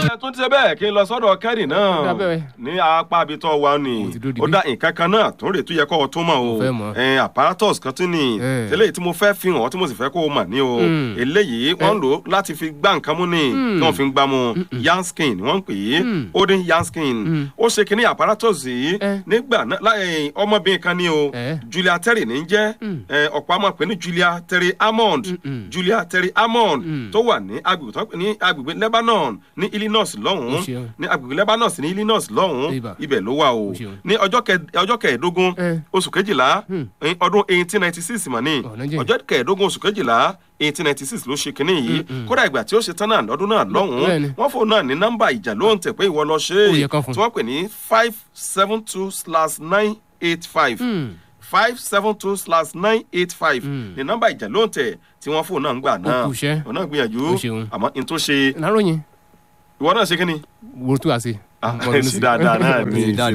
ẹ tún ti ṣe bẹ́ẹ̀ kí n lọ sọ́dọ̀ kẹ́rì náà Dábẹ́. ní apá abitọ́ wa ni Mo ti dúró ó digbí. dá nǹkan kan náà tó rè tó yẹ kó o tún mọ̀ o Mo fẹ́ mọ̀. ẹ apparatus kan tún ni Eh. eléyìí tí mo fẹ́ fi hàn ọ́ tí mo sì fẹ́ kó o mọ̀ ní o Mm. eléyìí wọ́n ń lò ó láti fi gbá nǹkan mú ni Mm. kí wọ́n fi ń gbá mu yanskin ni wọ́n ń pè é Mm. odin yanskin Mm. ó ṣe kínní apparatus yìí Eh. nígbà náà láì ọmọbìnrin kan ní o Eh. Julia Terry ní í jẹ́ Mm. ẹ, ọ̀pọ̀ àmọ́ pé ní Julia Terry Hammond Mm-mm. Julia Terry Hammond Mm. tó wà ní agbègbè tó ń pè ní agbègbè Lebanon ní Illinois Ó lọ́hùn-ún ṣeun. ní agbègbè Lebanon ní Illinois lọ́hùn-ún Ibà. ibẹ̀ ló wà o Ó ṣeun. ní ọjọ́ kẹ- ọjọ́ kẹẹ̀ẹ́dógún Eh. oṣù kejìlá Hmm. ní ọdún eighteen ninety six mà ní Ọ̀nà jẹ́. ọjọ́ kẹẹ̀ẹ́dógún oṣù kejìlá eighteen ninety six ló ṣe kínní yìí Mm-mm. kódà ìgbà tí ó ṣe tán náà lọ́dún náà lọ́hùn-ún Bẹ́ẹ̀ni. wọ́n fóun náà ní nọ́mbà ìjà ló ń tẹ̀ pé ìwọ lọ ṣe Ó é yẹ kán fún. tí wọ́n pè ní five seven two slash nine eight five Hmm. five seven two slash nine eight five Mm. ní nọ́mbà ìjà ló ń tẹ̀ tí wọ́n fóun náà ń gbà náà kú iṣẹ́. òun náà gbìyànjú Ó ṣeun. àmọ́ n tó ṣe Láròyìn ìwọ náà ṣe kí ni. wo tó wà sí. Ah, sí dáadáa náà ni Dáadáa.